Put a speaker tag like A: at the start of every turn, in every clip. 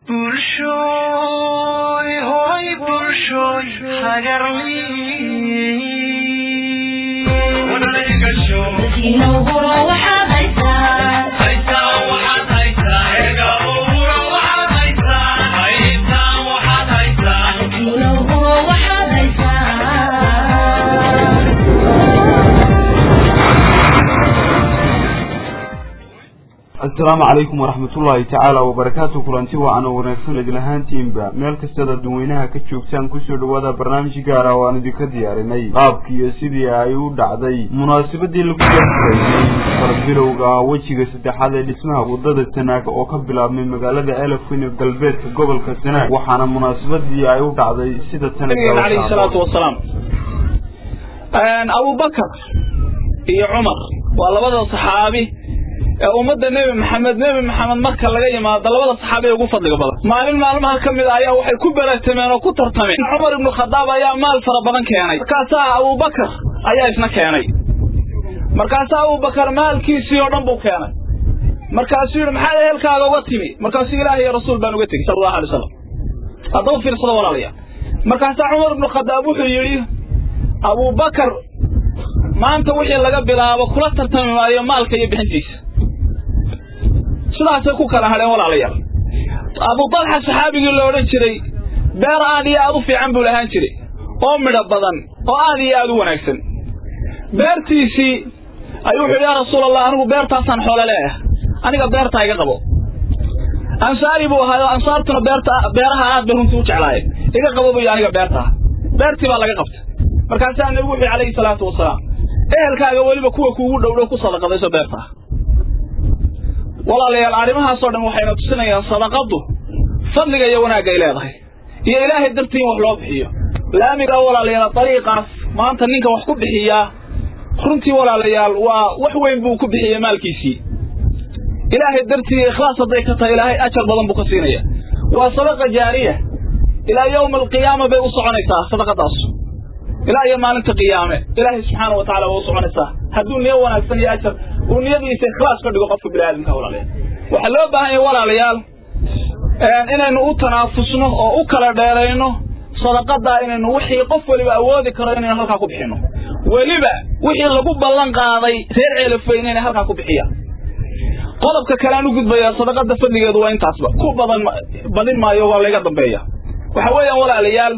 A: bulshooy hoy bulshooy
B: asalaamu calaykum waraxmatullaahi tacaala wabarakaatu kulanti wacan oo wanaagsan idin ahaantiinba meel kastaad adduunweynaha ka joogtaan kusoo dhawaada barnaamij gaara oo aan idinka diyaarinay qaabkii iyo sidii ay u dhacday munaasabadii lagu gaarsiiyey farbilowga wejiga saddexaad ee dhismaha wadada sanaag oo ka bilaabmay magaalada elafwin galbeedka gobolka sanaag waxaana munaasabadii ay u dhacday sida
C: alayhi salaatu wasalaam abubakar iyo cumar waa labada saxaabi ee ummadda nebi maxamed nebi maxamed marka laga yimaado labada saxaabi ee ugu fadliga badan maalin maalmaha ka mid a ayaa waxay ku beratameen oo ku tartameen cumar ibnu khadaab ayaa maal fara badan keenay markaasaa abubakar ayaa isna keenay markaasaa abubakar maalkiisii oo dhan buu keenay markaasuu yidhi maxaad ehelkaaga uga timi markaasuu ilaahay iyo rasuul baan uga tegey sala allahu alay wasalam haddaba fiirsado walaalayaa markaasaa cumar ibnu khadaab wuxuu yidhi abubakar maanta wixii laga bilaabo kula tartami maayo maalka iyo bixintiisa sidaasay ku kala hadheen walaalayaal abu talxa saxaabigii la odhan jiray beer aad iyo aad u fiican buu lahaan jiray oo midho badan oo aad iyo aad u wanaagsan beertiisii ayuu wuxu yidhi yaa rasuul allah anigu beertaasaan xoolo leeah aniga beertaa iga qabo ansaari buu ahaayo ansaartuna beerta beeraha aad bay runtii u jeclaayeen iga qabo buy aniga beertaa beertii baa laga qabtay markaasaa nebigu wuxuu calayhi salaatu wasalaam ehelkaaga weliba kuwa kuugu dhowdhow ku sadaqadayso beertaa walaalayaal arrimahaasoo dhan waxayna tusinayaan sadaqaddu fadliga iyo wanaagga ay leedahay iyo ilaahay dartii in wax loo bixiyo laamiga walaalayaal dariiqaas maanta ninka wax ku bixiyaa runtii walaalayaal waa wax weyn buu ku bixiyey maalkiisii ilaahay dartii ikhlaas hadday ka tahay ilaahay ajar badan buu ka siinaya waa sadaqa jaariya ilaa yowma alqiyaama bay u soconaysaa sadaqadaas ilaa iyo maalinta qiyaame ilaahay subxaana wa tacala waa u soconaysaa hadduu niyo wanaagsan iyo ajar uu niyadiisa ikhlaas ka dhigo qofka biniaadamka walaalayaal waxaa loo baahan yahay walaalayaal inaynu u tanaafusno oo u kala dheerayno sadaqadaa inaynu wixii qof weliba awoodi karo inaynu halkaa ku bixino weliba wixii lagu ballan qaaday reer ceelafey inayna halkaa ku bixiyaan qodobka kale aan u gudbayaa sadaqada fadligeedu waa intaasba ku badan badin maayo waa layga dambeeya waxa weeyaan walaalayaal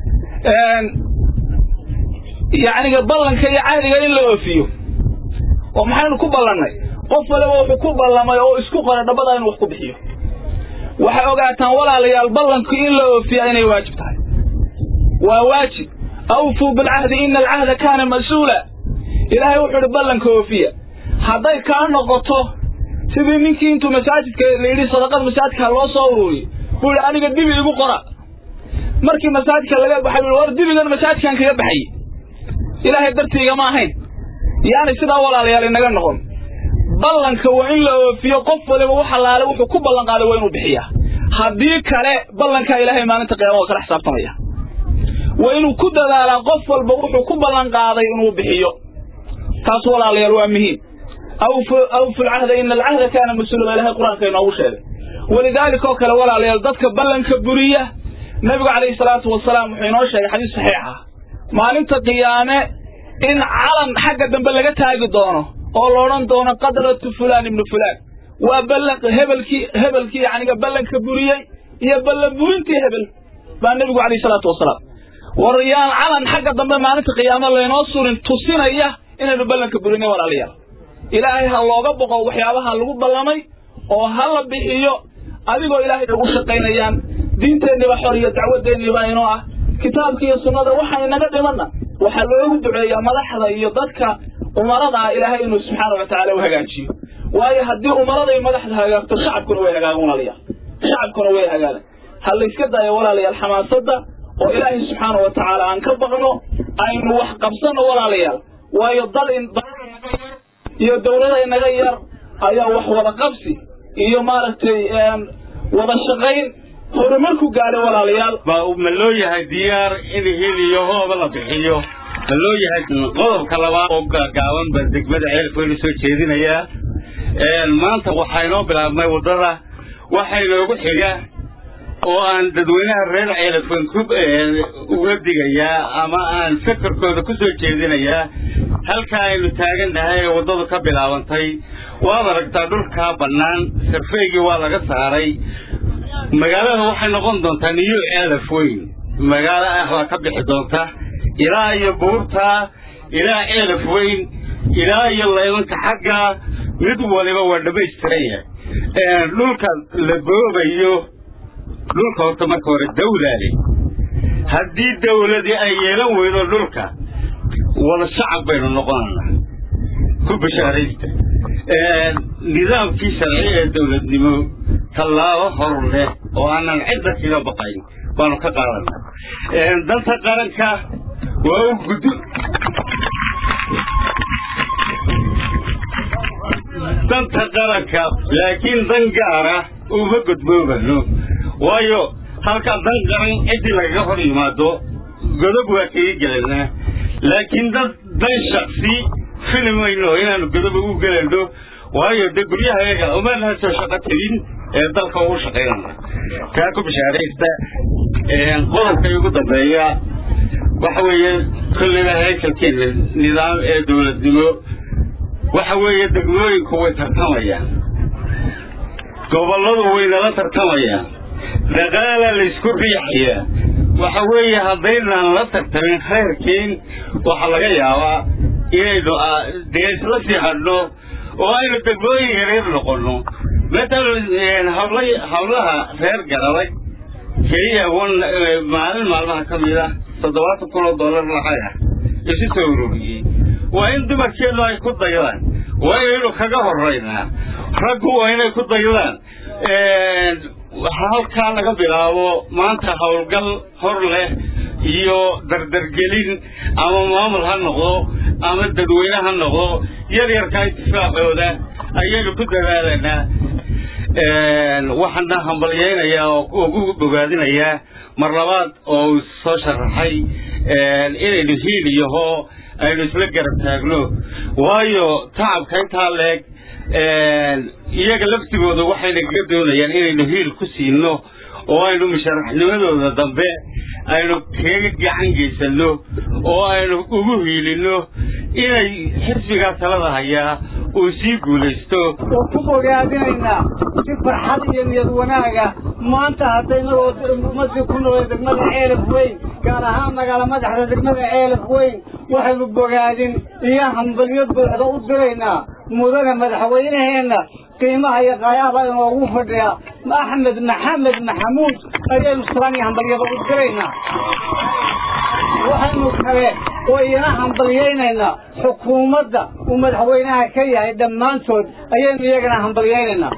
C: yacniga ballanka iyo cahdiga in la oofiyo oo maxaynu ku ballannay qof waliba wuxuu ku ballamay oo isku qoray dhabada inuu wax ku bixiyo waxay ogaataan walaalayaal ballanku in la oofiyaa inay waajib tahay waa waajib awfuu bilcahdi ina alcahda kaana mas-uula ilaahay wuxuu idhi ballanka oofiya hadday kaa noqoto sidii ninkii intuu masaajidka la yidhi sadaqada masaajidka loo soo ururiy buu yidhi aniga dibi igu qora markii masaajidka laga baxay war dibigan masaajidkan kaga baxay ilaahay dartiiga ma ahayn yaani sidaa walaalayaal inaga noqon ballanka waa in la oofiyo qof waliba wax allaale wuxuu ku ballan qaaday waa inuu bixiyaa haddii kale ballankaa ilaahay maalinta qiyaama waa kala xisaabtamaya waa inuu ku dadaalaa qof walba wuxuu ku ballan qaaday inuu bixiyo taas walaalayaal waa muhiim awfu lcahda ina alcahda kaana mas-uula baa ilahay qur-aanka inoogu sheegay walidaalika oo kale walaalayaal dadka ballanka buriya nabigu calayhi salaatu wasalaam wuxuu inoo sheegay xadiis saxiixa maalinta qiyaame in calan xagga dambe laga taagi doono oo la odhan doono qadratu fulaan ibnu fulaan waa ballan hebelkii hebelkii yacniga ballanka buriyey iyo ballan burintii hebel baa nebigu calayhi salaatu wasalaam war yaan calan xagga dambe maalinta qiyaame laynoo surin tusinaya inaynu ballanka burinay walaalayaal ilaahay ha looga boqo waxyaabaha lagu ballamay oo ha la bixiyo adigoo ilaahay ugu shaqaynayaan diinteenniba xor iyo dacwadeenniba inoo ah kitaabka iyo sunnada waxa inaga dhimanna waxaa loogu duceeyaa madaxda iyo dadka umarada ah ilaahay inuu subxaana wa tacaala u hagaajiyo waayo haddii umarada iyo madaxda hagaagto shacabkuna way hagaagan walaalayaal shacabkuna way hagaagan ha layska daayo walaalayaal xamaasadda oo ilaahay subxaana wa tacaala aan ka baqno aynu wax qabsanno walaalayaal waayo dal iyo dawlada inaga yar ayaa wax wada qabsi iyo maaragtay wada shaqayn horumarku gaadhay walaalayaal
D: ma loo yahay diyaar in hil iyo hooba la bixiyo ma loo yahay qodobka labaad oo gaagaaban baa degmada ceelkooda soo jeedinayaa maanta waxaa inoo bilaabmay waddada waxaa inoogu xiga oo aan dadweynaha reer ceelafan ku uga digayaa ama aan fakarkooda ku soo jeedinayaa halka aynu taagan nahay ee waddadu ka bilaabantay waad aragtaa dhulkaa bannaan sarfeygii waa laga saaray magaalada waxay noqon doontaa niyo ceelaf weyn magaalo ah baa ka bixi doonta ilaa iyo buurta ilaa ceelaf weyn ilaa iyo laymanka xagga mid waliba waa dhammaystiran yahay dhulka la boobayo dhulka horta marka hore dawlaale haddii dawladii ay yeelan weydo dhulka wada shacab baynu noqonanaa ku bashaaraysta nidaamkii sharci ee dawladnimo tallaabo hor leh oo aanan cidda kaga baqayn baanu ka qaadanaa danta qaranka waa u gud danta qaranka laakiin dan gaara uma gudboobano waayo halkaa dan qaran ciddii lagaga hor yimaado godob waa kaga gelanaa laakiin dad dan shaksi filimayno inaanu godob ugu gelano waayo de guryaha yaga umaanaan soo shaqo tegin ee dalka ugu shaqaynana kaa ku bishaaraysta qodobka ugu dambeeya waxa weeye kulliba haykalkeena nidaam ee dawladnimo waxa weeye degmooyinku way tartamayaan gobolladu way nala tartamayaan dhaqaala laysku riixayaa waxa weeye haddaynaan la tartamin khayrkiin waxaa laga yaabaa inaynu dee isla sii hadhno oo aynu degmooyin yareer noqonno matalan habla hablaha reer garadag keliya maalin maalmaha ka mid ah toddobaatan kun oo dollar lacag ah isu soo ururiyey waa in dumarkeenu ay ku daydaan waa inaynu kaga horaynaa raggu waa inay ku daydaan halkaa laga bilaabo maanta howlgal hor leh iyo dardargelin ama maamul ha noqdo ama dadweyne ha noqdo yar yarkaa intifaacooda ayaynu ku dadaalanaa waxaana hambalyaynayaa oo ugu bogaadinayaa mar labaad oo uu soo sharaxay inaynu hiil iyo hoo aynu isla garab taagno waayo tacabka intaa leeg iyaga laftigooda waxayna kaga doonayaan inaynu hiil ku siino oo aynu musharaxnimadooda dambe aynu kaga gacan geysanno oo aynu ugu hiilinno inay xisbigaa talada hayaa uu sii guulaysto
E: oo ku bogaadinaynaa si farxad iyo niyad wanaaga maanta haddaynagoo ummadii ku nool degmada ceelaf weyn gaar ahaan magaala madaxda degmada ceelaf weyn waxaynu bogaadin iyo hambalyo buuxda u diraynaa mudane madaxweyneheenna qiimaha iyo qaayaaba inoogu fadhiya axmed maxamed maxamuud ayaynu salaan iyo hambalyada u diraynaa waxaynu kale oo iyana hambalyaynaynaa xukuumadda uu madaxweynaha ka yahay dhammaantood ayaynu iyagana hambalyaynaynaa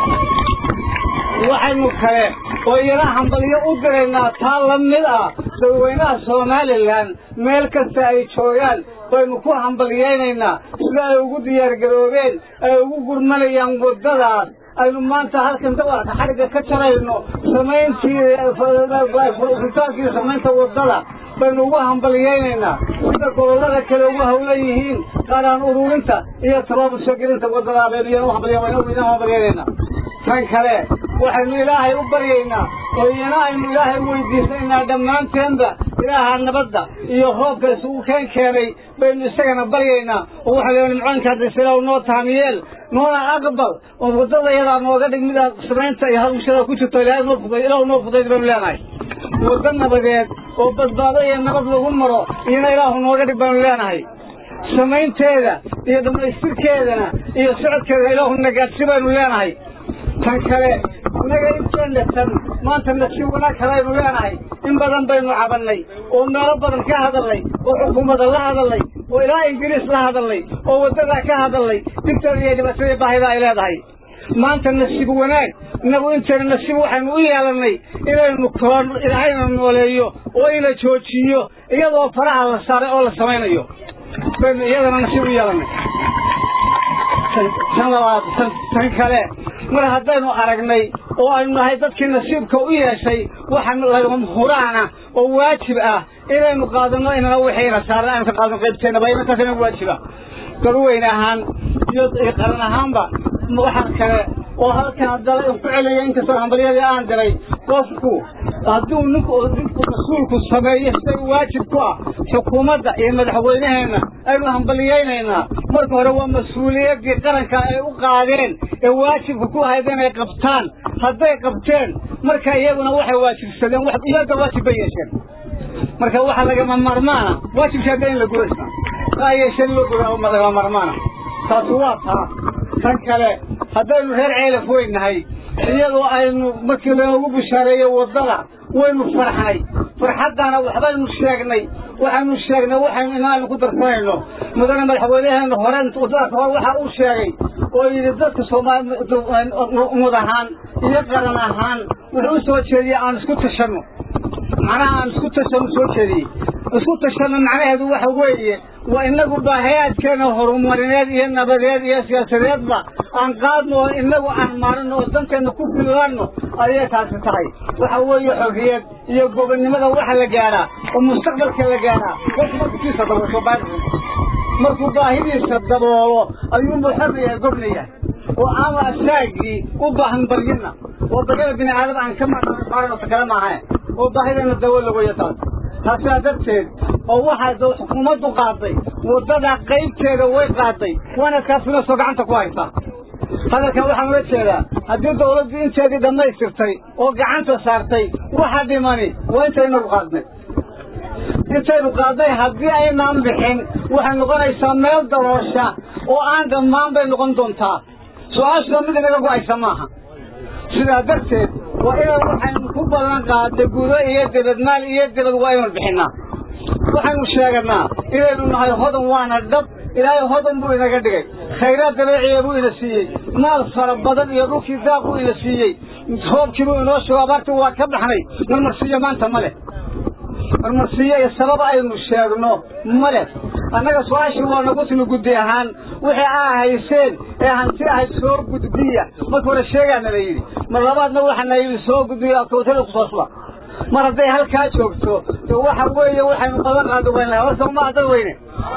E: waxaynu kale oo iyana hambalyo u diraynaa taa la mid ah dadweynaha somalilan meel kasta ay joogaan baynu ku hambalyaynaynaa sida ay ugu diyaargaroobeen ay ugu gurmanayaan waddadaas aynu maanta halkan dawarka xadhigga ka jarayno samayntii furtaankii samaynta waddada baynu ugu hambalyaynaynaa sida gobollada kale ugu hawlan yihiin qaaraan ururinta iyo tabaabul soo gelinta waddadaa baynu iyana u hambalyaynaynaa tan kale waxaynu ilaahay u baryaynaa oo iyana aynu ilaahay weydiisanaynaa dhammaanteenba ilaaha nabadda iyo roobka isugu keen keenay baynu isagana baryaynaa oo waxaa leeyahay nimcoonka hadisilaw noo tahamiyeel noona aqbal oo waddada iyadaa nooga dhig midaa samaynta iyo hawshada ku jirto ilaahay noo fuday ilaah noo fudayd baynu leenahay waddo nabadeed oo badbaado iyo nabad lagu maro iyana ilaahu nooga dhig baynu leenahay samaynteeda iyo dhammaystirkeedana iyo socodkeeda ilaahu nagaadsi baynu leenahay tan kale innaga inteena tan maanta nasiib wanaag kalaynu leenahay in badan baynu cabannay oo meelo badan ka hadalnay oo xukuumadda la hadalnay oo ilaa ingiriis la hadalnay oo waddadaa ka hadalnay dibteeda iyo dhibaatadii baahida ay leedahay maanta nasiib wanaag inagu inteena nasiib waxaynu u yeelannay inaynu koon ilaahayna nooleeyo oo ina joojiyo iyadoo faraha la saaray oo la samaynayo baynu iyadana nasiib u yeelannay tan labaad tan kale mar haddaynu aragnay oo aynu nahay dadkii nasiibka u yeeshay waxa lagama huraana oo waajib ah inaynu qaadano inana wixiina saaran aynu ka qaadano qaybteenna ba inantaas inagu waajiba dadweyne ahaan iyo qaran ahaanba waxaa kale oo halkaan dalay ku celaya inkastoo hambalyadii aan diray qofku hadduu ninku ninku mas-uulku sameeyo sida waajib ku ah xukuumadda iyo madaxweyneheenna aynu hambaliyeynaynaa marka hore waa mas-uuliyaddii qaranka ay u qaadeen ee waajibka ku ahayd inay qabtaan hadday qabteen marka iyaguna waxay waajibsadeen wax iyaga waajib bay yeesheen marka waxaa lagama maarmaana waajibka hadda in la guraysa aa yeesheen loo gura lagama maarmaana taasi waa taa tan kale haddaynu reer ceelaf weynahay iyadoo aynu markii loogu bishaareeyo waddada waynu farxnay farxaddana waxbaynu sheegnay waxaynu sheegnay waxaynu inaanu ku darsanayno mudane madaxweynaheena hore waddadaas hore waxa uu sheegay oo yidhi dadka soomaali umad ahaan iyo qaran ahaan wuxuu u soo jeediyey aan isku tashanno macnaha aan isku tashanno soo jeediyey isku tashanno macnaheedu waxa weeye waa inagu baahayaadkeena horumarineed iyo nabadeed iyo siyaasadeedba aan qaadno oo inagu aan maarino oo danteena ku filanno ayay taasi tahay waxa weeye xorriyad iyo gobonnimada waxa la gaadhaa oo mustaqbalka la gaadhaa qofku markukiisa daboosho baari markuu baahidiisa daboolo ayuunbuu xor yahay gobna yahay oo aan asaagii u baahan baryina oo baryada bini aadam aan ka maarno kale maahayn oo baahideena dabool lagoya taas taasaa darteed oo waxaa xukuumaddu qaaday waddada qaybteeda way qaaday waana kaasina soo gacanta ku haysaa hadalkan waxaan ula jeedaa haddii dawladdu inteedii dhammaystirtay oo gacanta saartay waxa dhimani waa intaynagu qaadnay intaynu qaadnay haddii aynaan bixin waxay noqonaysaa meel daroosha oo aan dhammaan bay noqon doontaa su-aashuna mid inaga go-aysa maaha sidaa darteed waa inaan waxaynu ku ballan qaaday gudo iyo debadmaal iyo debad waa inaynu bixinnaa waxaynu sheeganaa inaynu nahay hodan waana dhab ilaahay hodan buu inaga dhigay khayraad dabeeciya buu ina siiyey maal fara badan iyo dhulkii daaq buu ina siiyey roobkii buu inoo sheego abaartii waa ka baxnay marmarsiiyo maanta ma leh marmarsiiyo iyo sabab aynu sheegno ma leh annaga su-aashii waa nagu timi guddi ahaan wixii aa hayseen ee hanti ahayd soo gudbiya marka hore sheegaana la yidhi mar labaadna waxaana yidhi soo gudbiya kawtada kusoo suba mar hadday halkaa joogto de waxa weeye waxaynu qaban qaado weynahay horta uma dad weyne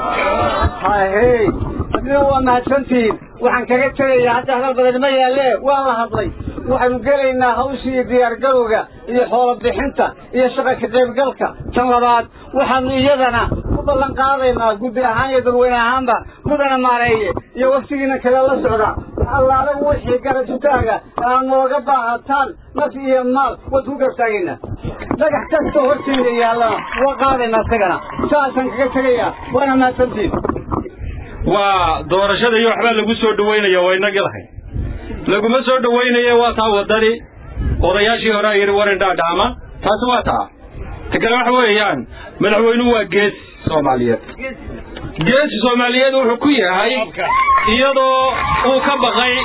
E: hahey adina waa mahadsantihiin waxaan kaga tegayaa hadda hadal badan ma yaalle waan la hadlay waxaynu gelaynaa hawshii diyaargarowga iyo xoolo bixinta iyo shaqa ka qaybgalka tan labaad waxaanu iyadana ku ballan qaadaynaa guddi ahaan iyo dadweyne ahaanba mudana maareeye iyo waftigiina kale la socda allaala wixii garajitaaga aa nooga baahataan naf iyo maal waad ku gartaagaynaa dhagax kastoo horteyda yaallana waa qaadaynaa isagana saasaan kaga tegayaa waana mahadsantiin
F: waa doorashada iyo waxbaa lagu soo dhawaynaya waa inagii lahayd laguma soo dhawaynaye waa taa waddani odayaashii hore a yidhi warin dhaadhaama taasi waa taa ta kale waxa weeyaan madaxweynuhu waa geesi soomaaliyeed geesi soomaaliyeed wuxuu ku yahay iyadoo uu ka baqay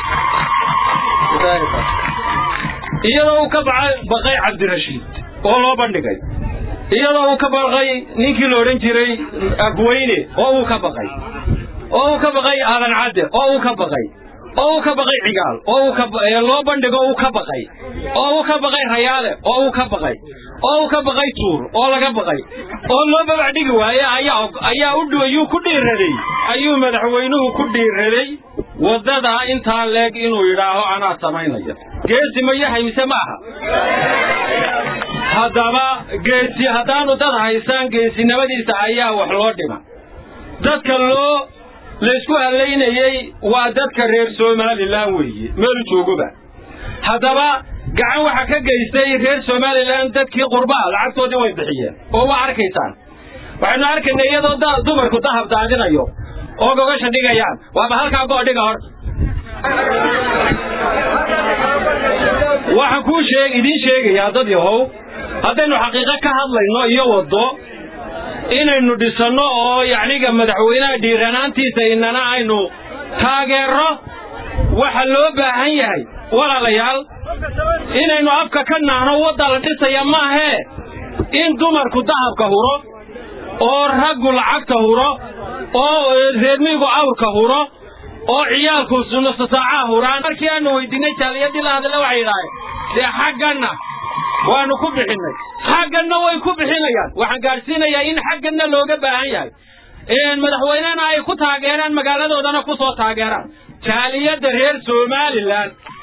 F: iyadoo uu ka baqay cabdirashiid oo loo bandhigay iyadoo uu ka baqay ninkii la odhan jiray afweyne oo uu ka baqay oo uu ka baqay aadan cadde oo uu ka baqay oo uu ka baqay cigaal oo uu ka loo bandhigo uu ka baqay oo uu ka baqay rayaale oo uu ka baqay oo uu ka baqay tuur oo laga baqay oo loo babac dhigi waaye ayaa ayaa u ayuu ku dhiiraday ayuu madaxweynuhu ku dhiiraday waddada intaa leeg inuu yidhaaho anaa samaynaya geesi ma yahay mise ma aha haddaba geesi haddaanu dad haysaan geesinimadiisa ayaa wax loo dhima dadka loo laysku hallaynayey waa dadka reer somalilan weeye meelu joogoba haddaba gacan waxa ka geystay reer somalilan dadkii qurbaha lacagtoodii way bixiyeen oo waa arkaysaan waxaynu arkaynay iyadoo dumarku dahab daadinayo oo gogasha dhigayaan waaba halkaa goo dhiga horta waxaan kuu sheeg idiin sheegayaa dad yahow haddaynu xaqiiqo ka hadlayno iyo waddo inaynu dhisanno oo yacniga madaxweynaha dhiiranaantiisa inana aynu taageerro waxa loo baahan yahay walaalayaal inaynu afka ka naahno wadda la dhisaya maahee in dumarku dahabka huro oo raggu lacagta huro oo reermiigu awrka huro oo ciyaalku nusasaacaha huraan markii aanu weydiinay jaaliyadii la hadalla waxay yidhaaheen dee xagganna waanu ku bixinnay xagganna way ku bixinayaan waxaan gaadhsiinayaa in xagganna looga baahan yahay madaxweynena ay ku taageeraan magaaladoodana ku soo taageeraan jaaliyadda reer somalilan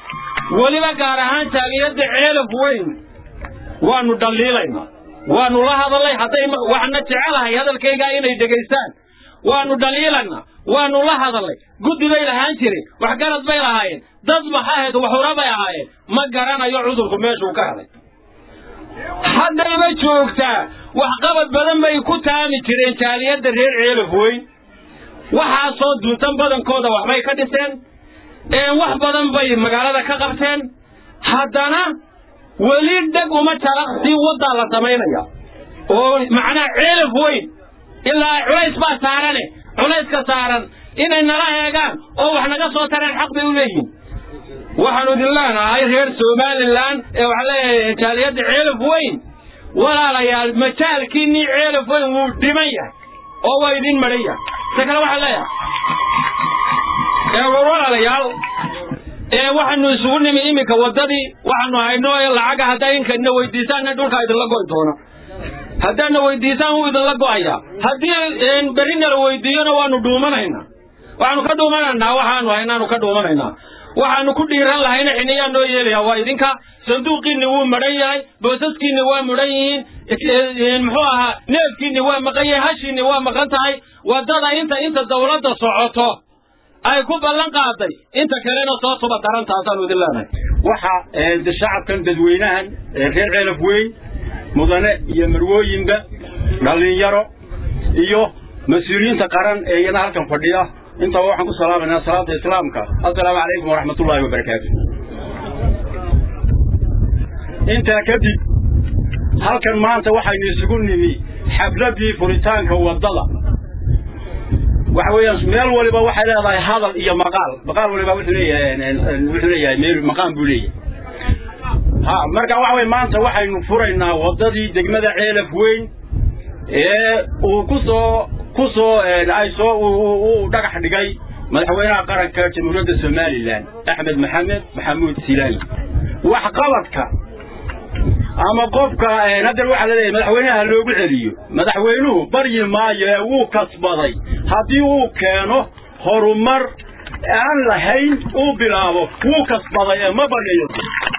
F: weliba gaar ahaan jaaliyadda ceelaf weyn waanu dhaliilaynaa waanu la hadalay hadday waxna jecelahay hadalkaygaa inay dhegaystaan waanu dhaliilaynaa waanu la hadalay guddi bay lahaan jiray waxgarad bay lahaayeen dad maxaahayd waxura bay ahaayeen ma garanayo cudurku meeshuu ka helay haddayba joogtaa waxqabad badan bay ku taami jireen jaaliyadda reer ceelaf weyn waxaasoo duntan badankooda waxbay ka dhiseen wax badan bay magaalada ka qabteen haddana weli dheg uma jalaqsii waddaa la samaynaya oo macnaha ceelaf weyn ilaa culays baa saarane culayska saaran inay nala eegaan oo wax naga soo tareen xaq bay u leeyihin waxaanu idin leenahay reer somalilan ee waxaa leeyahay jaaliyadda ceelaf weyn walaalayaal majaalkiinnii ceelaf weyn wuu dhiman yahay oo waa idin madhan yahay se kale waxaan leeyahay walaalayaal ee waxaanu isugu nimi iminka waddadii waxaanu hayno lacaga haddaa inkana weydiisaanna dhulkaa idinla go'i doona haddaadna weydiisaan wuu idinla go'ayaa haddii berrina la weydiiyona waanu dhuumanaynaa waxaanu ka dhuumanaynaa waxaanu haynaanu ka dhuumanaynaa waxaanu ku dhiiran lahayna xiniyaa noo yeelaya waa idinka sanduuqiinni wuu madhan yahay boosaskiinni waa mudhan yihiin muxuu ahaa neefkiinni waa maqan yahay hashiinni waa maqan tahay waddada inta inta dawladda socoto ay ku ballan qaaday inta kalena soo suba darantaasaanu idin leenahay
D: waxa shacabkan dadweynahan reer ceelaf weyn mudane iyo marwooyinba dhallinyaro iyo mas-uuliyiinta qaran ee iyana halkan fadhiya intaba waxaan ku salaamaynaa salaada islaamka assalaamu calaykum waraxmatullaahi wabarakaatu intaa kadib halkan maanta waxaynu isugu nimi xafladdii furitaanka waddada waxa weeyaan meel waliba waxay leedahay hadal iyo maqaal maqaal waliba wuxuu leeyahay wuxuu leeyahay meel maqaan buu leeyahay ha marka waxa weeye maanta waxaynu furaynaa waddadii degmada ceelaf weyn ee uu ku soo ku soo ay soo uu dhagax dhigay madaxweynaha qaranka jamhuuriyadda somalilan axmed maxamed maxamuud silaani waxqabadka ama qofka haddana waxaa laleeyahay madaxweynaha loogu celiyo madaxweynuhu baryi maayo ee wuu kasbaday haddii uu keeno horumar aan lahayn uu bilaabo wuu kasbaday ee ma baryayo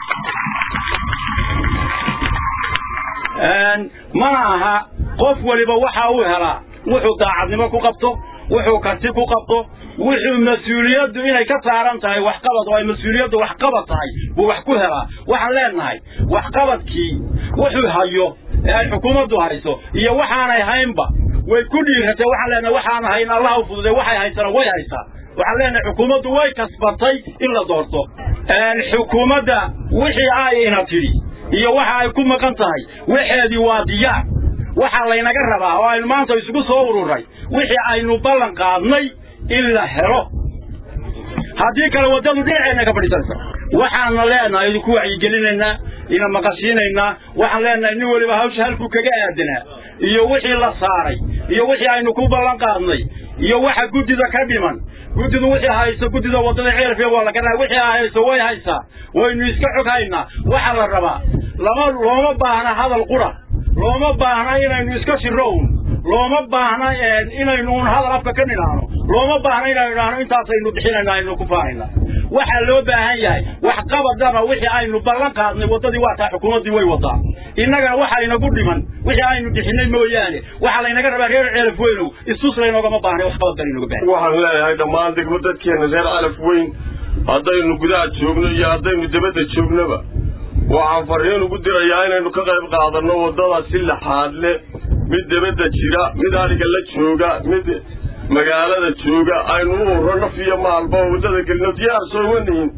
D: mana aha qof waliba waxa uu helaa wuxuu daacadnimo ku qabto wuxuu karti ku qabto wuxuu mas-uuliyaddu inay ka saaran tahay waxqabad oo ay mas-uuliyaddu waxqabad tahay buu wax ku helaa waxaan leenahay waxqabadkii wuxuu hayo ee ay xukuumaddu hayso iyo waxaanay haynba way ku dhiiratay waxaan leenahay waxaan hayn allah u fududay waxay haysana way haysaa waxaan leenahay xukuumaddu way kasbatay in la doorto xukuumadda wixii ay ina tidhi iyo waxa ay ku maqan tahay waxeedii waa diyaar waxaa laynaga rabaa oo aynu maanta isugu soo ururay wixii aynu ballan qaadnay in la helo haddii kale waddadu dhinaceenna ka fadhiisanaysa waxaana leenahay idinku wacyigelinaynaa ina maqashiinaynaa waxaan leenahay nin weliba hawsha halkuu kaga aadanaa iyo wixii la saaray iyo wixii aynu ku ballan qaadnay iyo waxa guddida ka dhiman guddidu wixii hayso guddida waddada ceelfiya waa la garanaya wixii ay hayso way haysaa waynu iska xog haynaa waxaa la rabaa lama looma baahna hadal qura looma baahna inaynu iska shirro un looma baahna inaynu un hadal afka ka nidhaahno looma baahna inaynu idhaahno intaasaynu bixinayna aynu ku faanayna waxaa loo baahan yahay wax qabadaba wixii aynu ballan qaadnay waddadii waa taa xukuumaddii way wadaa innagana waxa inagu dhiman wixii aynu bixinay mooyaane waxaa laynaga rabaa reer ceelaf weynow istus laynoogama baahnay wax qabad baan inooga baahan
G: waxaan leeyahay dhammaan degmo dadkeena reer calaf weyn haddaynu gudaha joogno iyo haddaynu dibadda joognaba waxaan farriin ugu dirayaa inaynu ka qayb qaadanno waddada si laxaad leh mid dibadda jira mid adhiga la jooga mid magaalada jooga aynu u urro naf iyo maalba oo waddada gelino diyaar sooma nihin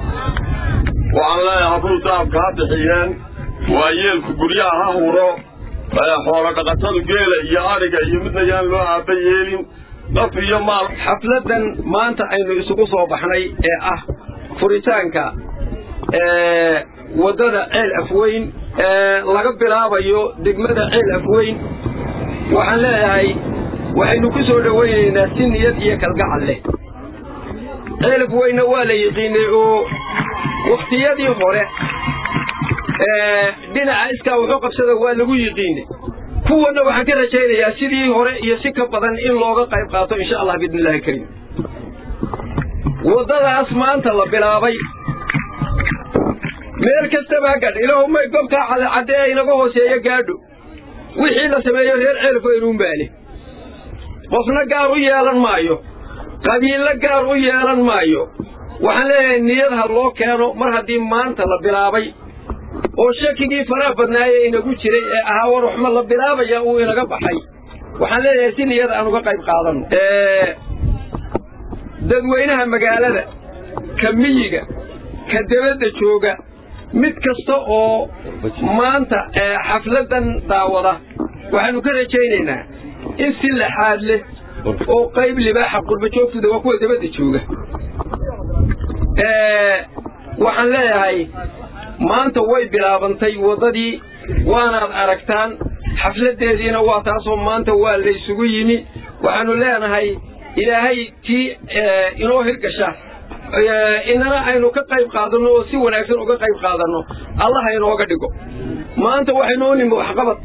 G: waxaan leeyahay hadduu daabka ha bixiyeen waa yeelku guryaha ha huro xoolo dhaqatadu geela iyo adhiga iyo midna yaan loo aaba yeelin naf iyo maal
H: xafladdan maanta aynu isugu soo baxnay ee ah furitaanka waddada ceel afweyn ee laga bilaabayo degmada ceel afweyn waxaan leeyahay waxaynu ku soo dhowaynaynaa si niyad iyo kalgacal leh ceel afweynna waa la yiqiinay oo wakhtiyadii hore dhinaca iskaa wuxuu qabsada waa lagu yiqiinay kuwanna waxaan ka rajaynayaa sidii hore iyo si ka badan in looga qayb qaato insha allah biidni illahi kariim waddadaas maanta la bilaabay meel kastaba ha gaadho ilaahu may gobtaa cadcadee inaga hooseeya gaadho wixii la sameeyo reer ceelfoynuun baale qofna gaar u yeelan maayo qabiillo gaar u yeelan maayo waxaan leeyahay niyad ha loo keeno mar haddii maanta la bilaabay oo shakigii faraha badnaaye inagu jiray ee ahaa war waxma la bilaabaya uu inaga baxay waxaan leeyahay si niyad aan uga qayb qaadano dadweynaha magaalada ka miyiga ka debadda jooga mid kasta oo maanta xafladdan daawada waxaanu ka rajaynaynaa in si laxaad leh oo qayb libaaxa qurba joogtooda waa kuwa debadda jooga waxaan leeyahay maanta way bilaabantay waddadii waanaad aragtaan xafladdeediina waa taasoo maanta waa laysugu yimi waxaanu leenahay ilaahay tii inoo hirgasha inana aynu ka qayb qaadanno oo si wanaagsan uga qayb qaadanno allaha inooga dhigo maanta waxaynu u nimi waxqabad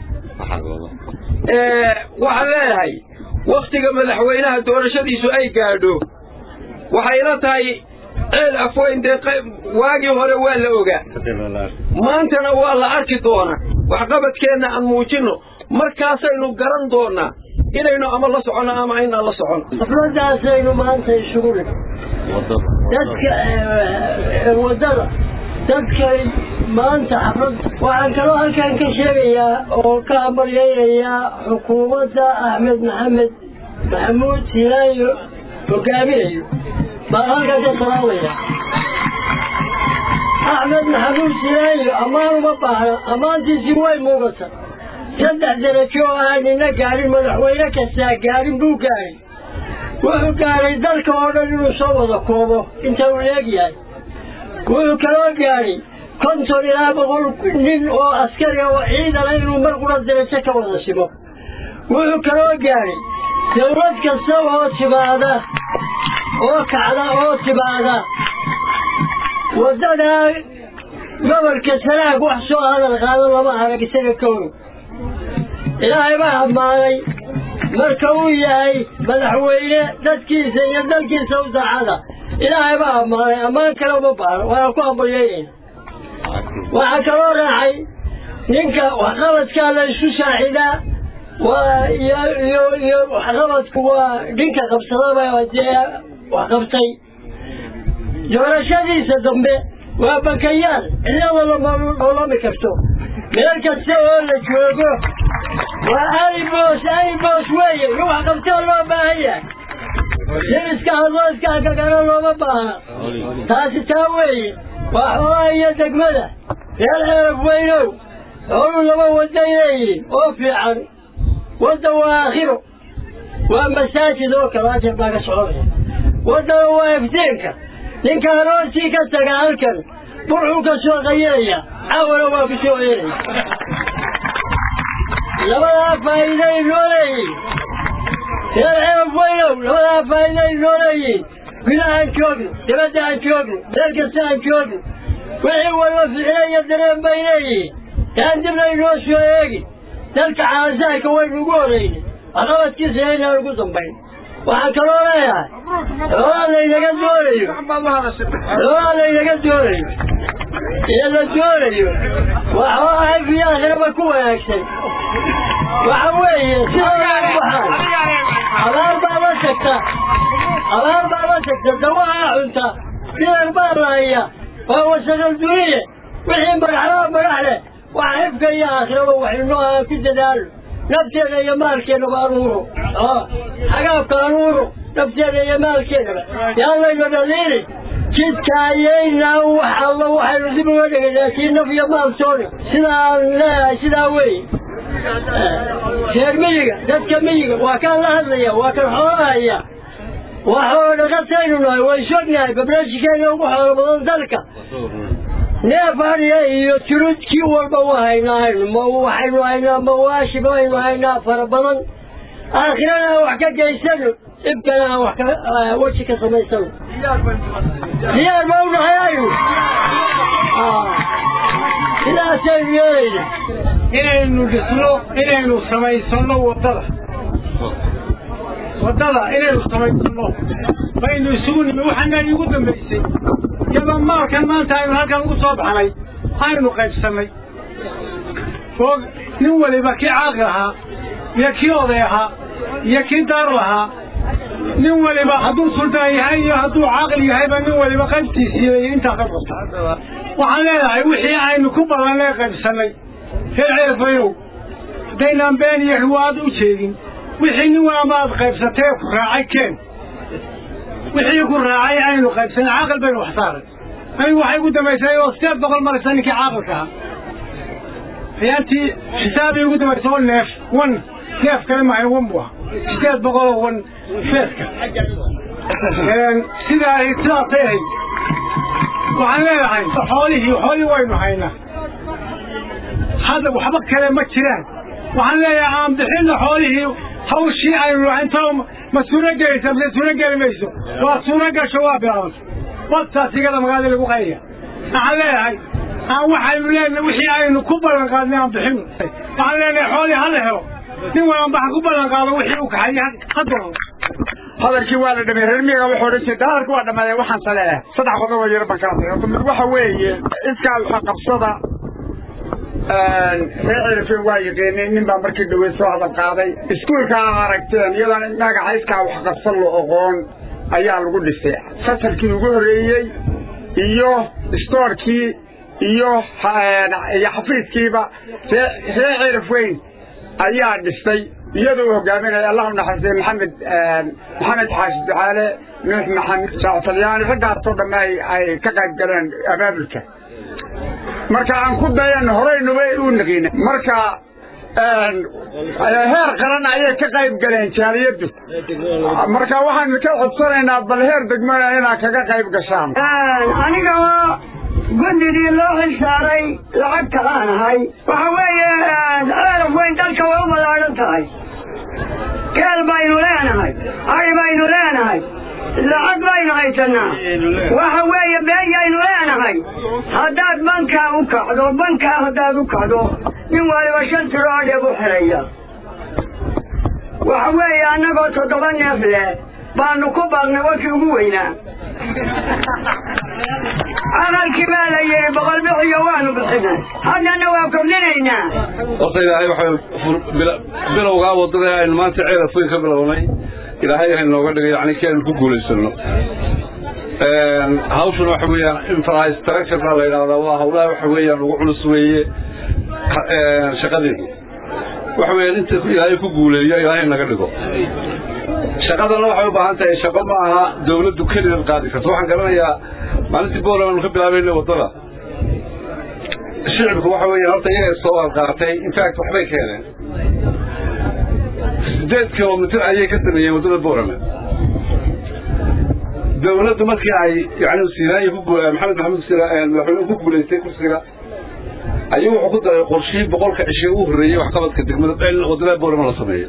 H: waxaan leeyahay wakhtiga madaxweynaha doorashadiisu ay gaadho waxayna tahay ceel afweyn dee waagii hore waa la ogaa maantana waa la arki doonaa waxqabadkeenna aan muujinno markaasaynu garan doonaa inaynu ama la soconno ama aynaan la socon
I: xafladaasaynu maanta isugu dhig dadka waddada dadka maanta xaflad waxaan kaloo halkan ka sheegayaa oo ka hambalyaynayaa xukuumadda axmed maxamed maxamuud silaayo hogaaminayo baan halkan ka salaamaya axmed maxamuud silaayo ammaan uma baahna ammaantiisii way muuqata saddex darajo oo aan nina gaadhin madaxweyne kastaa gaadhin buu gaadhay wuxuu gaadhay dalka oo dhan inuu soo wada koobo inta uu leegyahay wuxuu kaloo gaadhay konton ilaa boqol nin oo askari oo ciidana inuu mar qura darajo ka wada simo wuxuu kaloo gaadhay dawlad kasta oo timaada oo kacda oo timaada waddadaa gobolka sanaag wax soo hadal qaado lama arag isaga ka og ilaahay baa ammaanay marka uu yahay madaxweyne dadkiisa iyo dalkiisa u daacada ilaahay baa ammaanay ammaan kale uma baahno waana ku hambalyaynayna waxaa kaloo raacay ninka waxqabadkaa la isku saaxidaa waa iyo iyo iyo waxqabadku waa ninka qabsadaba dee waxqabtay doorashadiisa dambe waa bakayaal cidnada lama dholami karto meel kasta oo la joogo waa alibos alibos weeye in wax qabtoo loo baahan yahay nin iska hadlo iska hakagana looma baahna taasi taa weeye waa xoolaha iyo degmada reer ceeraf weynow xoolu laba waday leeyihin oo fiican wadda waa aakhiro waa masaajid oo kale ajar baa ka soconaya waddana waa iftiinka ninka aroortii ka taga halkan burxuu ka soo qayinaya cawana waa ku soo ceelaya labadaa faa'iiday noo leeyihin reer ceeraf weynow labadaa faa'iiday noo leeyihin gudaha aan joogno dibadda aan joogno meel kasta aan joogno wixii walba ficilo iyo dareen bay leeyihiin taan dibna inoo soo eegi dalka caasaarka waynu ugu horeynay waxqabadkiisa aynaan ugu dambayn waxaan kaloo leeyahay xoolaa laynaga doonayo xoolaa laynaga doonayo ee la doonayo waa xoolaha fi aakhiraba ku wanaagsan waxa weeye sidooda u baxaan abaar baa la tagta abaar baa la tagta dawaha cunta bilan baa lahaya waa wasaqal duniye wixii magaxlaa magax leh waxa xifka iyo aakhiraba waxaynu aan ku dadaalo nafteeda iyo maalkeennaba anuuro xagaabka anuuro nafteeda iyo maalkeennaba yaan layna dhaliilin jidka ayaynaan wax alla waxaynu dib uga dhigay laakiin naf iyo maal toona sidaan leeyahay sidaa weeye reer miyiga dadka miyiga waa kaan la hadlaya waa kan xoolahaya waa xoolo dhaqataynu nahay way sognahay bablaashikeena ugu xoolo badan dalka neef adhiya iyo jirud kii walba wa haynaa ma waxaynu haynaa mawaashi baynu haynaa fara badan aakhirana aan wax ka geysano dhibkana aan wax ka weji ka samaysano diyaar ba u nahay aynu sidaasaynu yeelayna
E: inaynu dhisno inaynu samaysano waddada waddada inaynu samaysano baynu isugu nimi waxaana iigu dambaysay iyadoo maalkan maanta aynu halkan ugu soo baxnay aynu qaybsannay oo nin waliba kii caaqil ahaa iyo kii oday ahaa iyo kii daar lahaa nin waliba hadduu suldaan yahay iyo hadduu caaqil yahayba nin waliba qaybtiisiiyo intaa qayb qabta waxaan leedahay wixii aynu ku ballanay qaybsannay reer ceelfayow haddaynaan been iyo riwaad u jeedin wixii nin walaba aad qaybsatee ku raacay keen wixii ku raacay aynu qaybsanay caaqil baynu wax saaray anigu waxay ugu dambaysay oo sideed boqol maraysa ninkii caaqilka ahaa ayaantii xisaabii ugu dambaysay oo neef wan neef kale maahay wan buu ahaa sideed boqoloo wan feeska sidaa sidaasay ahayd waxaan leedahay xoolihii xoolihii waynu haynaa hadda waxba kale ma jiraan waxaan leeyahay aan bixinna xoolihii hawshii aynu lahaynto ma suuro gelaysa mise suuro geli mayso waa suuro gasho waa bilaabantay wadtaas igada magaalada lagu qayaya waxaan leeyahay aan waxaynu leenahay wixii aynu ku ballan qaadnay aan bixino waxaan leenahay xoolihii hala helo nin walba ha ku ballan qaado wixii uu kaxayay hadda
J: hadalkii waa la dhamay reer miyiga wuxuu odhan jiray hadalkii waa dhamaaday waxaan saleeya saddex qodob oo yar baan kala saxay mid waxa weeye iskaa waxa qabsada reer cirifin waa yiqiinay nin baa markii dhawey soo hadal qaaday iskuulka aa aragteen iyadoon magaca iskaa wax qabsan la oqoon ayaa lagu dhisay fasalkii ugu horreeyey iyo stoorkii iyo iyo xafiiskiiba reer cirif weyn ayaa dhistay iyadoo uu hogaaminaya allahu naxariistay maxamed maxamed xaashi ducaale nuux maxamed shaatalyaani raggaasoo dhamme ay ay ka qayb galeen abaabulka marka aan ku dayan horeynuba u naqiina marka heer qaran ayay ka qayb galeen jaaliyaddu marka waxaan ka codsanaynaa bal heer degmada inaad kaga qayb gashaan
I: aniga guddigii loo xilsaaray lacagta aan ahay waxa weeye ceelaf weyn dalka way u ballaadhan tahay keel baynu leenahay ari baynu leenahay lacag baynu haysanaa waxa weeye beeyaynu leenahay haddaad bankaa u kacdo bankaa haddaad u kacdo nin waliba shan tiro adheeb u xiraya waxa weeye annagoo toddoba neef leh baanu ku baaqnay wakii ugu weynaa aqalkii baa la yidhi boqol bixiyo waanu bixinay haddana waa kordhinaynaa
K: horta ilaahay waxay bilowgaa waddada aynu maanta ceelaf weyn ka bilownay ilaahay ha inooga dhigay yani ki aynu ku guulaysano hawshuna waxa weeyaan infrastructure baa la yidhahdaa waa hawlaha waxa weeyaan ugu culus weeye shaqadeedu waxa weeyaan inta ilaahay ku guuleeyo ilaahay naga dhigo shaqadana waxay u baahan tahay shaqo ma aha dawladdu keligeed qaadi karto waxaan garanayaa maalintii booland aanu ka bilaabayna waddada shicibku waxa weeyaan horta iyaga soo qaatay infact waxbay keeneen sideed kilomitir ayay ka sameeyeen waddada boorame dawladdu markii ay yani siinaaya ku maxamed maxamed madaxweynuhu ku guulaystay kursiga ayuu wuxuu ku daray qorshihii boqolka cishe u horreeyey waxqabadka degmada in waddada boorame la sameeyo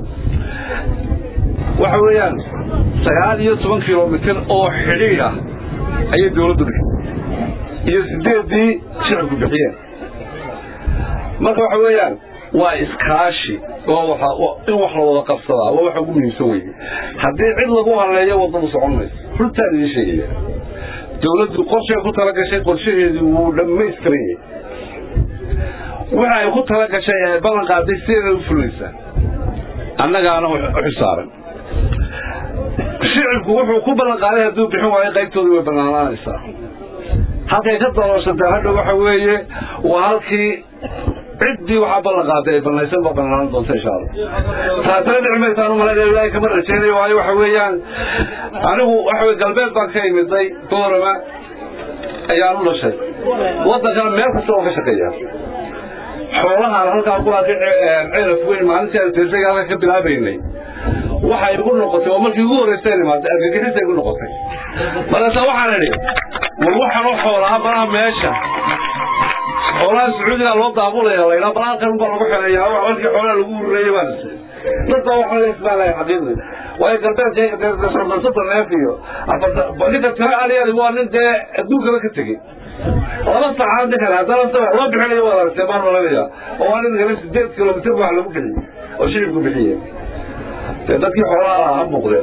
K: waxa weeyaan sagaal iyo toban kilomitir oo xidhiidh ah ayay dawladdu bixi iyo sideeddii shicibku bixiyeen marka waxa weeyaan waa iskaashi oo waxa in wax la wada qabsadaa waa waxa ugu muhiimsan weye haddii cid lagu haleeyo waddadu socon mayso runtaan idiin sheegaya dawladdu qorshay ku tala gashay qorshaheedii wuu dhammaystiran yahay waxa ay ku tala gashay ee ballan qaaday sideeda u fulaysaa annagaana u xisaaran shicibku wuxuu ku ballan qaaday hadduu bixin waayo qaybtoodii way bannaanaanaysaa halkay ka dalooshatay hadha waxa weeye waa halkii ciddii waxaa ballan qaaday ay bannaysan baa bannaan doonta insha allah taasina dhici maysaan umalayna ilaahay kama rajaynayo waayo waxa weeyaan anigu waxa weye galbeed baan ka imiday boorama ayaan u dhashay waddankana meel kasta oo ka shaqeeyaa xoolahaan halkaan ku arkay ceelaf weyn maalintii aan tirtay halka ka bilaabaynay waxay igu noqotay oo markii ugu horreysay imaatay argagixisay igu noqotay markaasa waxaan idhi war waxaan u xoolaa malaha meesha xoolaha sacuudiga loo daabulaya laydhaa bal halkan baa lagu xereeyaa markii xoolaha lagu hurreeyey baan is dad baa waxaan leesmaalahay xaqiiqdi waayo galbeedka soddon neef iyo ninka tiro aliyadi waa nin dee adduunkaba ka tegey laba saacad ninkan haddana loo bixinayo waad aragtee baan malanaya oo waa nin kale sideed kilomitir wax lagu bixiyey oo shilibku bixiyey dee dadkii xoolaha ha muuqdeen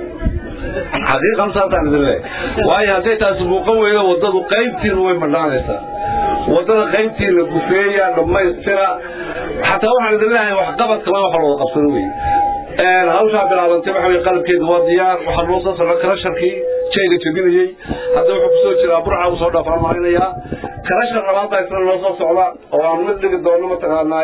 K: xaqiiqan saasaan idin leeyahay waayo hadday taasi muuqan weydo waddadu qaybtiinu way madhaanaysaa waddada qaybtii la gufeeya dhammaystira xataa waxaan idin leeyahay waxqabadka laba wax looda qabsado wey hawshaa bilaabantay waxa wey qalabkeedu waa diyaar waxaa noo soo socda karasharkii jayga jebinayey hadda wuxuu kusoo jiraa burca usoo dhaafaan marinayaa karashar labaad baa isna noo soo socda oo aan mid dhigi doono mataqaanaa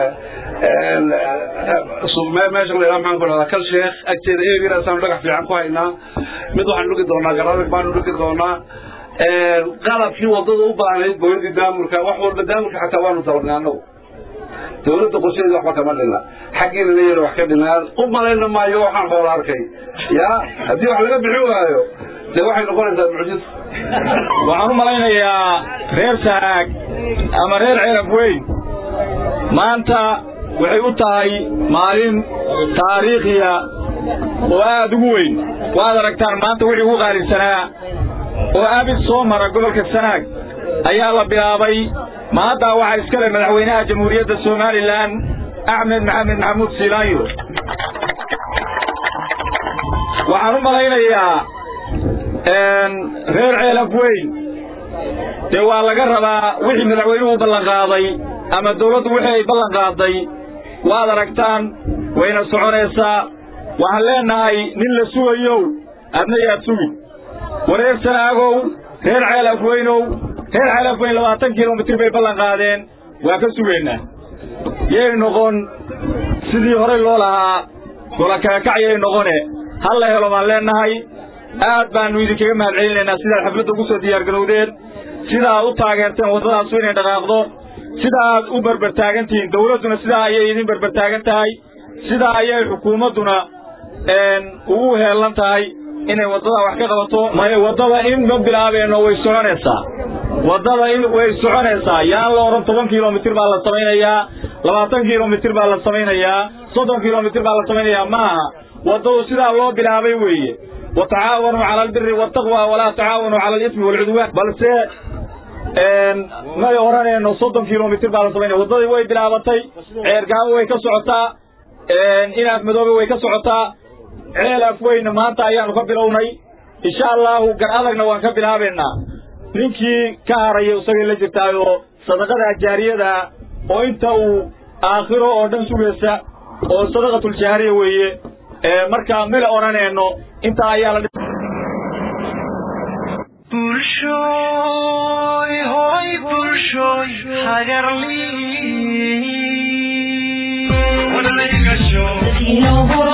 K: meesha la maxaan ku dhahdaa kal sheekh agteeda eegiraasaan dhagax fiican ku haynaa mid waxaan dhigi doonaa garadag baanu dhigi doonaa qalabkii wadada u baahnayd booyadii daamurka wax walba daamurka xataa waanu dabarnay annagu dawladda qorsheeda waxba kama dhina xaggiina la yara wax ka dhinaan u malayna maayo waxaan hoola arkay ya haddii wax laga bixin waayo dee waxay noqonaysaa mucjiso
C: waxaan u malaynayaa reer saag ama reer cerab weyn maanta waxay u tahay maalin taariikhiya oo aad ugu weyn waad aragtaan maanta wixii ugu qaalisanaa oo abid soo mara gobolka sanaag ayaa la bilaabay maaddaa waxaa iska leh madaxweynaha jamhuuriyadda somalilan axmed maxamed maxamuud siilaayo waxaan u malaynayaa reer ceelaf weyn dee waa laga rabaa wixii madaxweynuhu ballan qaaday ama dawladdu wixii ay ballan qaaday waad aragtaan wayna soconaysaa waxaan leenahay nin la sugayow adna yaad sugin wareer sanaagow reer ceelaf weynow reer ceelaf weyn labaatan kilomitir bay ballan qaadeen waa ka sugaynaa yay noqon sidii horey loo lahaa golakaakacyay noqone hal la helo baan leenahay aad baannu idinkaga mahad celinaynaa sidaad xafladda ugu soo diyaargarowdeen sidaa u taageerteen waddadaasu inay dhaqaaqdo sidaaad u berbertaagantihiin dawladduna sidaa ayay idin berbertaagan tahay sidaa ayay xukuumadduna ugu heellan tahay inay waddadaa wax ka qabato may waddada in ma bilaabeenno way soconaysaa waddada in way soconaysaa yaan la odhan toban kilomitir baa la samaynayaa labaatan kilomitir baa la samaynayaa soddon kilomitir baa la samaynayaa ma aha waddadu sidaa loo bilaabay weeye watacaawanuu cala albiri waltaqwa walaa tacaawanuu cala alismi waalcudwaan balse may odhanayno soddon kilomitir baa la samaynaya waddadii way bilaabatay ceergaabo way ka socotaa inaaf madoobe way ka socotaa ceel afweyna maanta ayaanu ka bilownay insha allahu gar adagna waan ka bilaabaynaa ninkii ka haraya isagay la jirtaayoo sadaqada jaariyada oo inta uu aakhiro oo dhan sugaysa oo sadaqatuljaariya weeye marka mila odhanayno intaa ayaa la
A: bulshooy hoy bulshooy hagarli